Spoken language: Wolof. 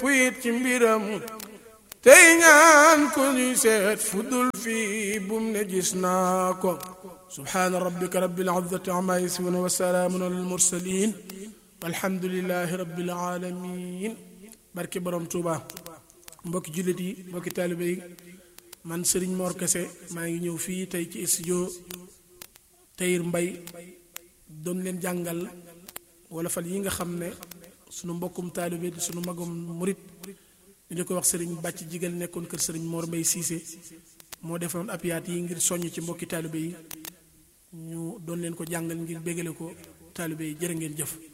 it ci mbiram tey ñaan ko ñuy seet fudul fii bum ne gis naa ko subhaana rabbika rabbil izzati amma yasifun wa salaamun alal mursalin walhamdulillahi rabbil alamin barke borom Tuuba mbokki jullit yi mbokki taalibe yi man Serigne Mor Kese maa ngi ñëw fii tey ci studio Tahir Mbaye doon leen jàngal wala fal yi nga xam ne sunu mbokkum taalibe di sunu magum murit ñu di ko wax Serigne bàcc jigal nekkoon kër Serigne Mor Mbaye Cissé moo defoon apiyaat yi ngir soññ ci mbokki taalibe yi ñu doon leen ko jàngal ngir bégale ko taalibe yi jërë ngeen jëf